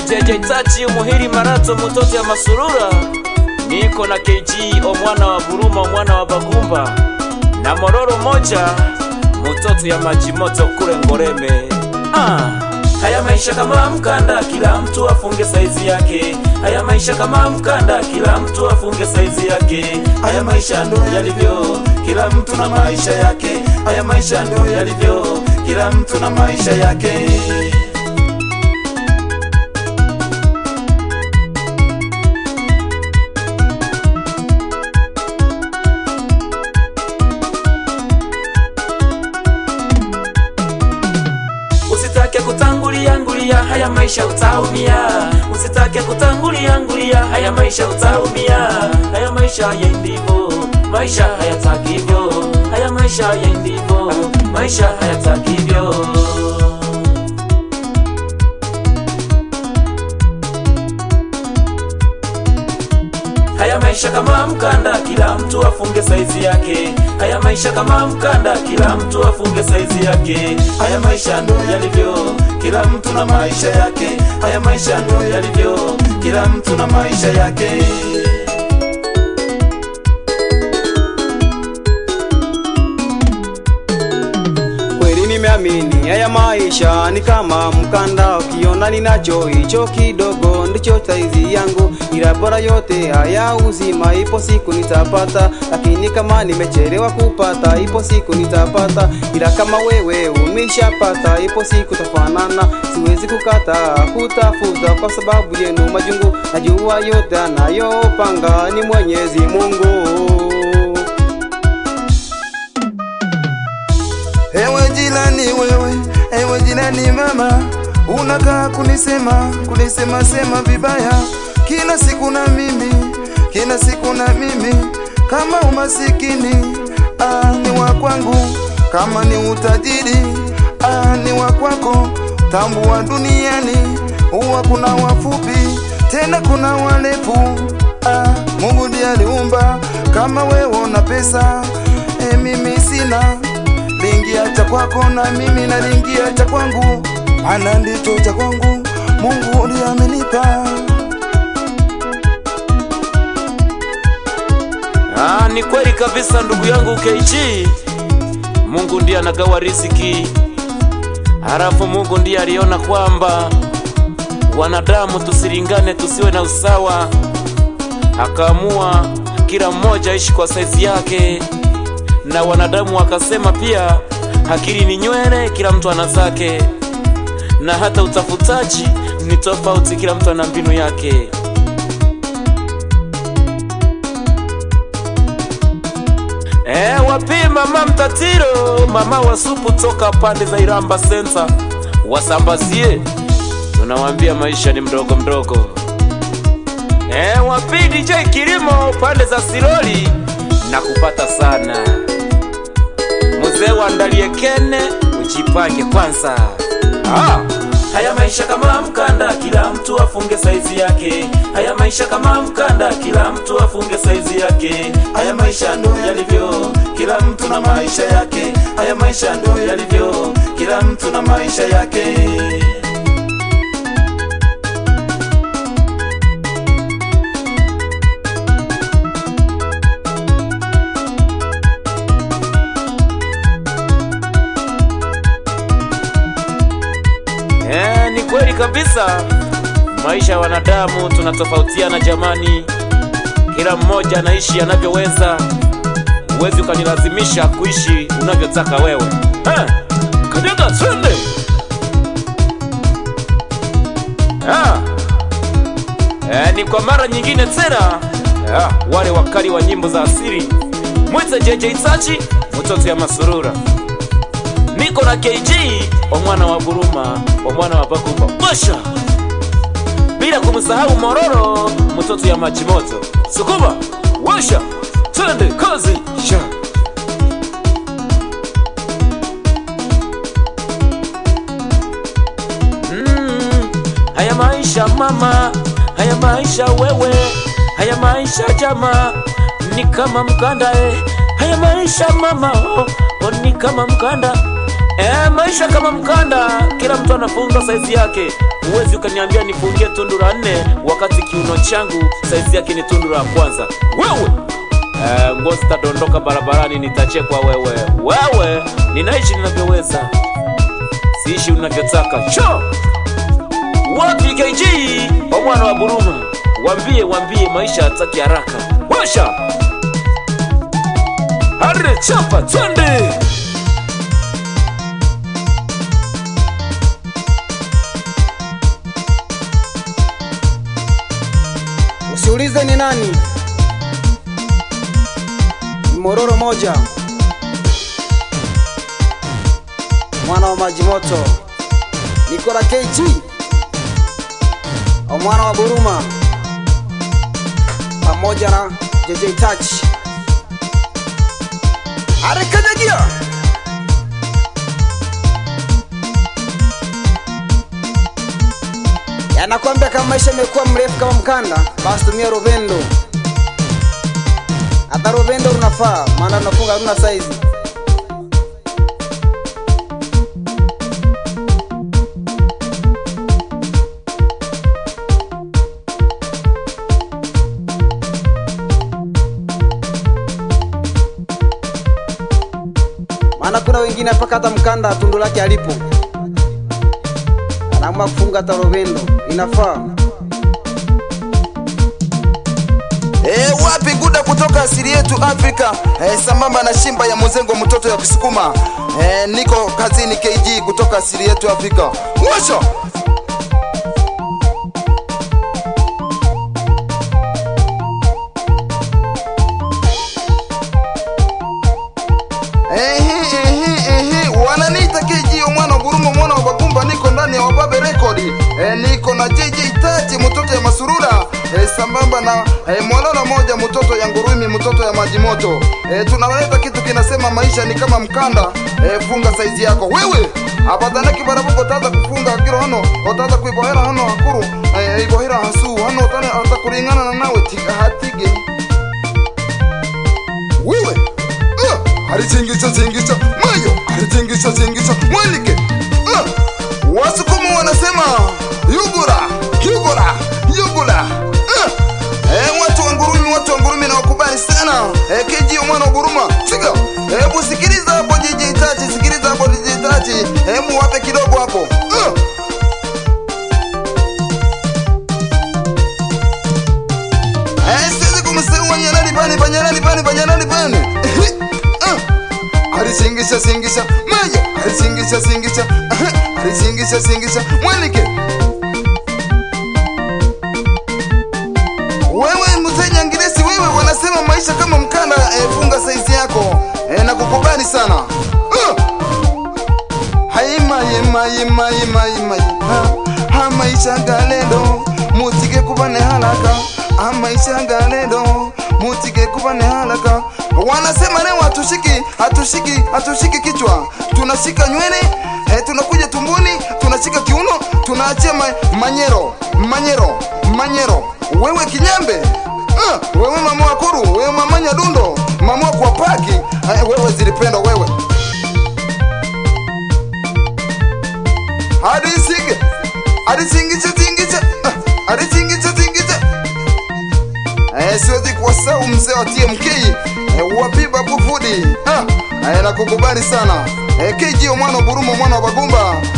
jeje tachi umuhiri marato mutoto ya masurura niko na KG omwana wa Buruma omwana wa Bagumba na mororo moja mutoto ya maji moto kule Ngoreme ah. Haya maisha kama mkanda, kila mtu afunge saizi yake. Haya maisha kama mkanda, kila mtu afunge saizi yake. Haya maisha ndo yalivyo, kila mtu na maisha yake. Haya maisha ndo yalivyo, kila mtu na maisha yake. Usitake kutangulia ngulia, haya maisha utaumia. Usitake kutangulia ngulia, haya maisha utaumia. Haya maisha yendivyo, maisha hayatakivyo. Haya maisha yendivyo, maisha hayatakivyo. Haya maisha kama mkanda, kila mtu afunge saizi yake. Haya maisha kama mkanda, kila mtu afunge saizi yake. Haya maisha ndo yalivyo, kila mtu na maisha yake. Haya maisha ndo yalivyo, kila mtu na maisha yake. Kweli nimeamini haya maisha ni kama mkanda, ukiona ninacho hicho kidogo ndicho saizi yangu, ila bora yote haya uzima, ipo siku nitapata, lakini kama nimechelewa kupata, ipo siku nitapata, ila kama wewe umeshapata, ipo siku tafanana, siwezi kukata kutafuta kwa sababu yenu majungu, najua yote anayopanga ni Mwenyezi Mungu. Ewe jirani wewe, ewe jirani mama, unakaa kunisema kunisema sema vibaya kila siku na mimi, kila siku na mimi. Kama umasikini ah, ni wa kwangu, kama ni utajiri ah, ni wa kwako. Tambua duniani huwa kuna wafupi tena kuna warefu ah, Mungu ndiye aliumba. Kama wewe una pesa eh, mimi sina lingia cha kwako na mimi na lingia cha kwangu, maana ndicho cha kwangu Mungu ndiye amenipa. Ah, ni kweli kabisa ndugu yangu KG. Mungu ndiye anagawa riziki, halafu Mungu ndiye aliona kwamba wanadamu tusilingane, tusiwe na usawa, akaamua kila mmoja aishi kwa saizi yake, na wanadamu wakasema pia akili ni nywele, kila mtu ana zake, na hata utafutaji ni tofauti, kila mtu ana mbinu yake. E, wapi mama mtatiro, mama wa supu toka pande za Iramba Center, wasambazie, tunawambia maisha ni mdogo mdogo. E, wapi DJ Kilimo pande za Siloli na kupata sana. Mzee wandalie kene, ujipange kwanza. Ah. Haya maisha kama mkanda, kila mtu afunge saizi yake. Haya maisha kama mkanda, kila mtu afunge saizi yake. Haya maisha ndo yalivyo, kila mtu na maisha yake. Haya maisha ndo yalivyo, kila mtu na maisha yake. Eh, ni kweli kabisa. Maisha ya wanadamu tunatofautiana jamani, kila mmoja anaishi anavyoweza. Huwezi ukanilazimisha kuishi unavyotaka wewe. Eh, kanyaga twende. Ah. Eh, ni kwa mara nyingine tena ah, wale wakali wa nyimbo za asili mwite JJ Itachi mtoto ya masurura niko na KG omwana wa Buruma omwana wa Bagumba Bosha, bila kumsahau Mororo mtoto ya maji moto Sukuma washa twende kazi sha mm, haya maisha mama, haya maisha wewe, haya maisha jama ni kama mkanda eh. Haya maisha mama oh, oh, ni kama mkanda Eh, maisha kama mkanda, kila mtu anafunga saizi yake. Huwezi ukaniambia nifungie tundu la nne wakati kiuno changu saizi yake ni tundu la kwanza. Wewe eh, nguo zitadondoka barabarani, nitachekwa wewe. Wewe ninaishi ninavyoweza, siishi unavyotaka. Cho wapi KG wa mwana wa Buruma, wambie wambie, maisha hataki haraka. Washa hare chapa, twende Usiulize ni nani, ni mororo moja, mwana wa maji moto, niko na KG au mwana wa Buruma pamoja na JJ Touch. Arekanyagia yanakwambia kama maisha imekuwa mrefu kama mkanda, basi tumia rovendo. Hata rovendo unafaa, maana unafunga haruna saizi. maana kuna wengine mpaka hata mkanda tundu lake alipo anaamua kufunga hata rovendo, inafaa E, wapi guda kutoka asili yetu Afrika e, sambamba na shimba ya muzengo mtoto ya Kisukuma e, niko kazini KG kutoka asili yetu Afrika washa Ehe, ehe, ehe, wananiita KG mwana wa Gurumo mwana wa Bagumba, niko ndani ya Wababe Record e, niko na JJ Tati mtoto ya Masurura e, sambamba na e, mwalala moja mtoto ya Ngurumi mtoto ya maji moto e, tunaleta kitu kinasema maisha ni kama mkanda e, funga saizi yako wewe abadanaki barabuko utaza kufunga kiro hano utaza kuibohera hano hakuru e, ibohera hasu hano utane atakuringana na nawe tiga hatige wewe uh, alichingisha chingisha mayo alichingisha chingisha mwalike uh, wasukumu wanasema yugura yugura yugura uh, eh, watu wa ngurumi watu wa ngurumi na wakubali sana eh, kejio mwana wa guruma siga hebu sikiliza hapo jiji tachi sikiliza hapo jiji tachi hebu wape kidogo hapo uh. Eh, siwezi kumsahau Wanyarani bani Banyarani bani Banyarani bani Ah, alisingisha singisha mayo alisingisha singisha Ah, alisingisha singisha mwalike wewe mzee Nyangiresi wewe wanasema maisha kama mkanda eh, funga saizi yako eh, na kukubali sana Ah, haima yima yima yima yima ha, ha maisha galendo mutige kubane halaka ha maisha galendo mutige kubane halaka wanasema leo hatushiki hatushiki hatushiki kichwa tunashika nywele eh, tunakuja tumbuni tunashika kiuno tunaachia ma, manyero manyero manyero wewe kinyambe uh, wewe mama wakuru wewe mama nyadundo mama kwa paki eh, wewe zilipendwa wewe adisige adisingiche tingiche ah, adisingiche tingiche eh, siwezi kuwasahau mzee wa TMK eh, wapiba bufudi ah, eh, nakukubali sana eh, KG mwana wa Burumo mwana wa Bagumba